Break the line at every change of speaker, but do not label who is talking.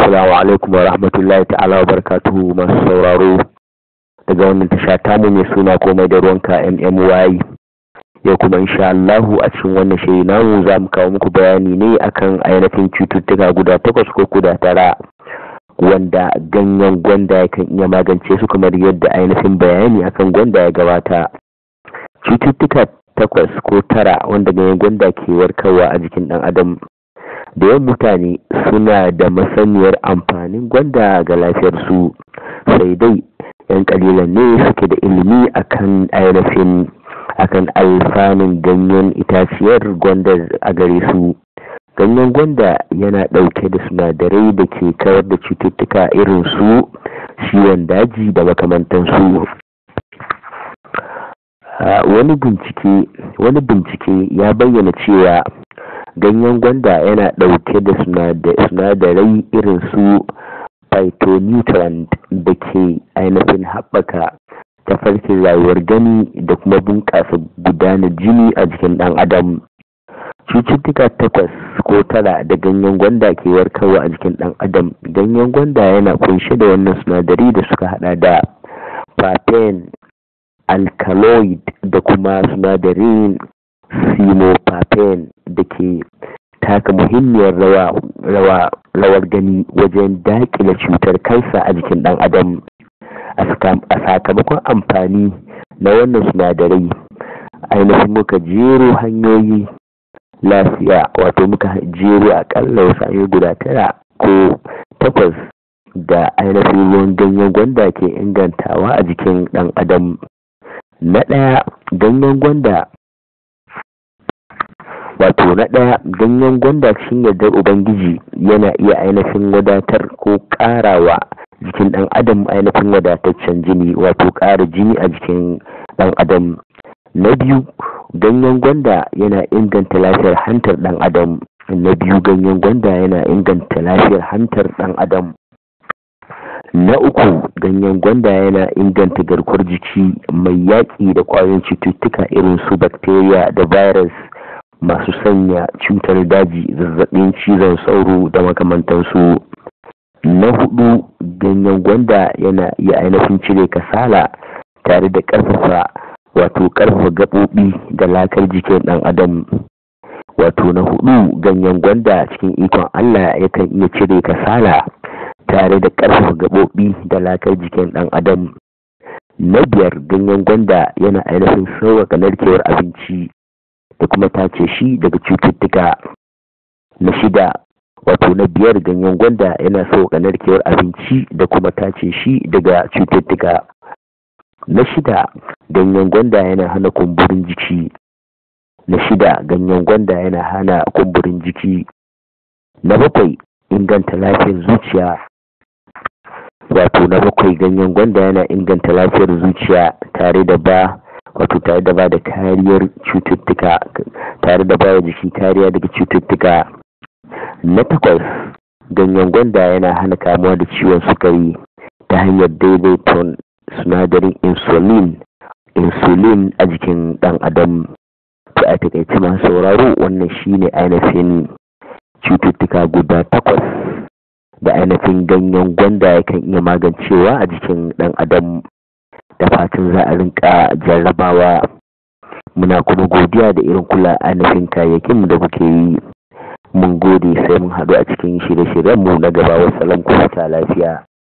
Assalamu alaikum wa rahmatullahi ta'ala wa barakatuhu masu sauraro daga wannan tasha tamu mai suna komai da ruwanka MMY yau kuma insha Allahu a cikin wannan shiri namu za mu kawo muku bayani ne akan ainihin cututtuka guda takwas ko guda tara wanda ganyen gwanda yakan iya magance su kamar yadda ainihin bayani akan gwanda ya gabata cututtuka takwas ko tara wanda ganyen gwanda ke warkarwa a jikin ɗan adam da yawan mutane suna da masaniyar amfanin gwanda ga lafiyarsu sai dai yan kalilan ne suke da ilimi akan ainihin akan alfanun ganyen itaciyar gwanda a gare su ganyen gwanda yana ɗauke da sinadarai da ke kawar da cututtuka irin su ciwon daji da makamantansu wani bincike wani bincike ya bayyana cewa ganyen gwanda yana ɗauke da sinadarai irin su phytonutrient da ke ainihin haɓaka tafarkin rayuwar gani da kuma bunƙasa gudanar jini a jikin ɗan adam cututtuka takwas ko tara da ganyen gwanda ke warkarwa a jikin ɗan adam ganyen gwanda yana kunshe da wannan sinadari da suka hada da papain alkaloid da kuma sinadarin simopapen da ke taka muhimmiyar rawa rawar gani wajen daƙile cutar kansa a jikin ɗan adam a sakamakon amfani na wannan sinadarai ainihin muka jero hanyoyi lafiya wato muka jero akalla wasu hanyoyi guda tara ko takwas da ainihin ruwan ganyen gwanda ke ingantawa a jikin ɗan adam na ɗaya ganyen gwanda wato na ɗaya ganyen gwanda cikin yardar ubangiji yana iya ainihin wadatar ko ƙarawa jikin ɗan adam ainihin wadataccen jini wato ƙara jini a jikin ɗan adam na biyu ganyen gwanda yana inganta lafiyar hantar ɗan adam na biyu ganyen gwanda yana inganta lafiyar hantar ɗan adam na uku ganyen gwanda yana inganta garkuwar jiki mai yaƙi da ƙwayoyin cututtuka irin su bacteria da virus masu sanya cutar daji zazzabin cizon sauro da makamantansu na hudu ganyen gwanda yana iya ainihin cire kasala tare da ƙarfafa wato ƙarfafa gaɓoɓi da lakar jikin ɗan adam wato na hudu ganyen gwanda cikin ikon allah yakan iya cire kasala tare da ƙarfafa gaɓoɓi da lakar jikin ɗan adam na biyar ganyen gwanda yana ainihin sauƙaƙa narkewar abinci da kuma tace shi daga cututtuka na shida wato na biyar ganyen gwanda yana sauƙaƙa narkewar abinci da kuma tace shi daga cututtuka na shida ganyen gwanda yana hana kumburin jiki na shida ganyen gwanda yana hana kumburin jiki na bakwai inganta lafiyar zuciya wato na bakwai ganyen gwanda yana inganta lafiyar zuciya tare da ba wato tare da ba da kariyar cututtuka tare da ba jiki kariya daga cututtuka na takwas ganyen gwanda yana hana kamuwa da ciwon sukari ta hanyar daidaiton sinadarin insulin insulin a jikin dan adam to a takaice masu sauraro wannan shine ainihin cututtuka guda takwas da ainihin ganyen gwanda yakan iya magancewa a jikin dan adam da fatan za a rinka jarrabawa muna kuma godiya da irin kula ainihin kayayyakin da kuke yi mun gode sai mun haɗu a cikin shirye-shiryenmu na gaba wasu lafiya